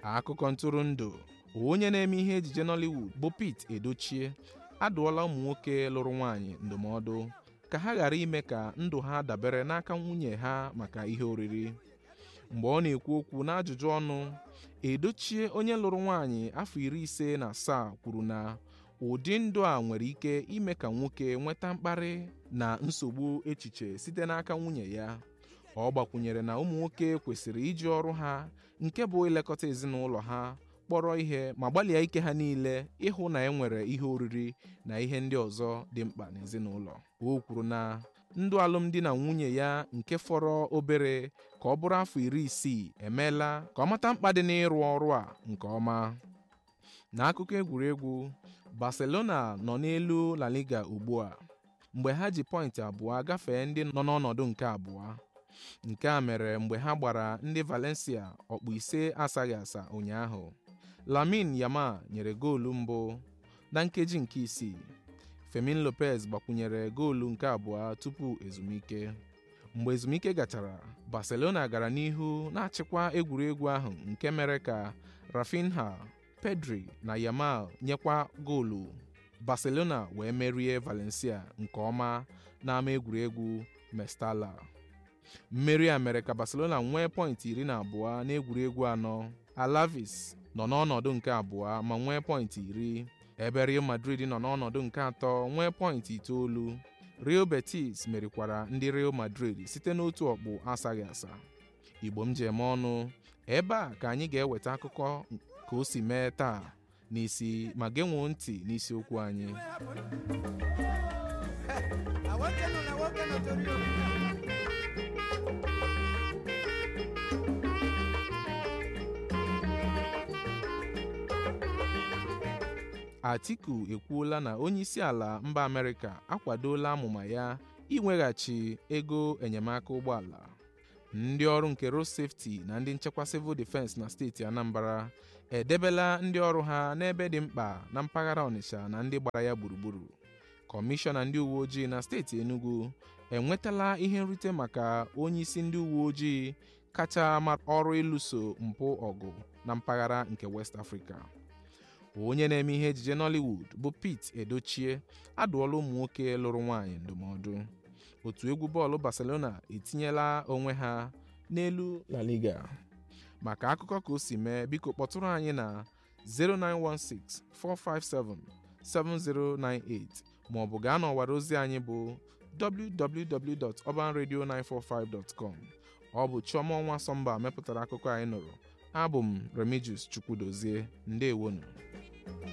akụkọ ntụrụndụ onye na-eme ihe ejije Nollywood bụ Pete Edochie adụọla ụmụ nwoke lụrụ nwaanyị ndụmọdụ ka ha ghara ime ka ndụ ha dabere n'aka nwunye ha maka ihe oriri mgbe ọ na-ekwu okwu n'ajụjụ ọnụ Edochie onye lụrụ nwaanyị afọ iri ise na asaa kwuru na ụdị ndụ a nwere ike ime ka nwoke nweta mkparị na nsogbu echiche site n'aka nwunye ya ọ gbakwunyere na ụmụ nwoke kwesịrị iji ọrụ ha nke bụ ilekọta ezinụlọ ha kpọrọ ihe ma gbalịa ike ha niile ịhụ na e nwere ihe oriri na ihe ndị ọzọ dị mkpa n'ezinụlọ o kwuru na ndụ alụmdi na nwunye ya nke fọrọ obere ka ọ bụrụ afọ iri isii emeela ka ọ mata mkpa dị n'ịrụ ọrụ a nke ọma n'akụkọ egwuregwu Barcelona nọ n'elu La Liga ugbu a mgbe ha ji pọịntị abụọ gafee ndị nọ n'ọnọdụ nke abụọ nke a mere mgbe ha gbara ndị Valencia ọkpụ ise asaghị asa ụnyaahụ Lamin Yamal nyere goolu mbụ na nkeji nke isii Fermin Lopez gbakwunyere goolu nke abụọ tupu ezumike mgbe ezumike gachara Barcelona gara n'ihu na-achịkwa egwuregwu ahụ nke mere ka Rafinha Pedri na Yamal nyekwa goolu Barcelona wee merie Valencia nke ọma n'ama egwuregwu Mestalla mmeri a mere ka Barcelona nwee pọịntị iri na abụọ n'egwuregwu anọ Alaves nọ n'ọnọdụ nke abụọ ma nwee pọịntị iri ebe Real Madrid nọ n'ọnọdụ nke atọ nwee pọịntị itoolu Real Betis merikwara ndị Real Madrid site n'otu ọkpụ asaghị asa Igbo m ji eme ọnụ ebe a ka anyị ga-eweta akụkọ ka o si mee taa n'isi ma genwoo ntị n'isiokwu anyị Atiku ekwuola na onyeisi ala mba Amerịka akwadola amụma ya iweghachi ego enyemaka ụgbọala ndị ọrụ nke road safety na ndị nchekwa civil defense na steeti Anambra edebela ndị ọrụ ha n'ebe dị mkpa na mpaghara Ọnịsha na ndị gbara ya gburugburu kọmishọna ndị uwe ojii na steeti Enugu enwetala ihe nrite maka onyeisi ndị uwe ojii kacha ọrụ ịlụso mpụ ọgụ na mpaghara nke West Africa onye na-eme ihe ejije Nollywood bụ Pete Edochie adụọla ụmụ nwoke lụrụ nwaanyị ndụmọdụ otu egwu bọọlụ Barcelona etinyela onwe ha n'elu La Liga maka akụkọ ka o si mee biko kpọtụrụ anyị na 09164577098 maọbụ gaa n'ọwara ozi anyị bụ www.urbanradio945.com ọ bụ Chioma Ọnwa Sọmba mepụtara akụkọ anyị nụrụ abụ m Remigius Chukwudozie ndewonu